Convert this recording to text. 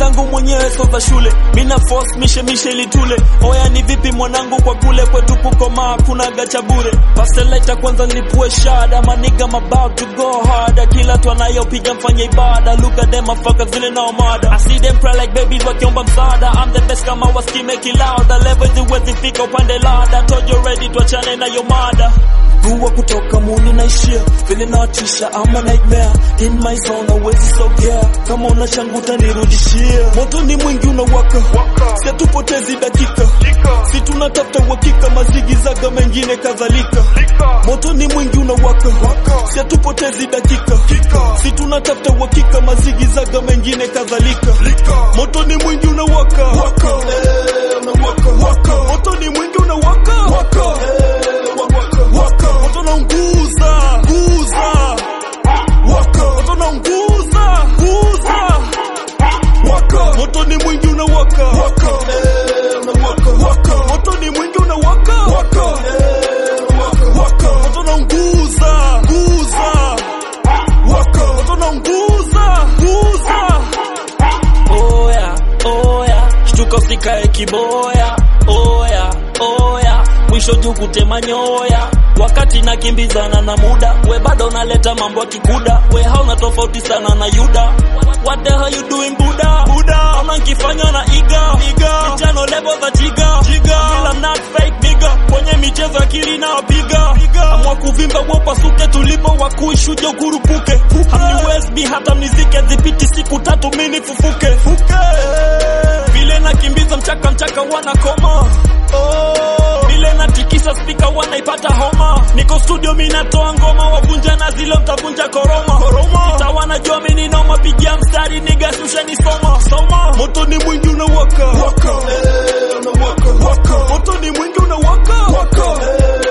zangu mwenyewe so za shule mina force mishe mishe litule oya ni vipi mwanangu kwa kule kwetu kukomaa kuna gacha bure pasteleta kwanza nilipue shada maniga I'm about to go harder kila tu anayopiga mfanye ibada look at them motherfuckers vile nao mada I see them pray like babies wakiomba msaada I'm the best kama waski make it louder level ziwezi fika upande lada told you ready tuachane na yo mada Gua kutoka muni naishia vile nawatisha ama nightmare in my zone awezi sogea kama una changu utanirudishia moto ni mwingi unawaka si tupotezi dakika si tunatafuta uhakika mazigizaga mengine kadhalika moto ni mwingi unawaka si tupotezi dakika si tunatafuta uhakika mazigizaga mengine kadhalika moto ni mwingi unawaka Eh, unawaka. moto ni mwingi unawaka Eh, waka. moto naunguza nguza moto naunguza nguza moto ni mwingi unawaka Eh, unawaka. moto ni mwingi unawaka Eh, unawaka. moto naunguza nguza moto naunguza nguza oya oya shtuka usikae kiboya oya oya mwisho juu kutema nyoya wakati nakimbizana na muda we bado unaleta mambo ya kikuda we hauna tofauti sana na yuda what the hell you doing buda buda ona nkifanya na iga iga mitano level za jiga jiga I'm not fake nigga kwenye michezo akili na wapiga amwa kuvimba wopasuke tulipo wakuishuje ukurupuke hamniwezi hata mnizike zipiti siku tatu mini fufuke fuke vile nakimbiza mchaka mchaka wanakoma oh. vile natikisa spika wanaipata homa niko studio minatoa ngoma wavunja na zile mtavunja koroma koroma sawa najua mini noma pigia mstari nigasusheni soma soma moto ni mwingi unawaka Eh, unawaka. moto ni mwingi unawaka Eh,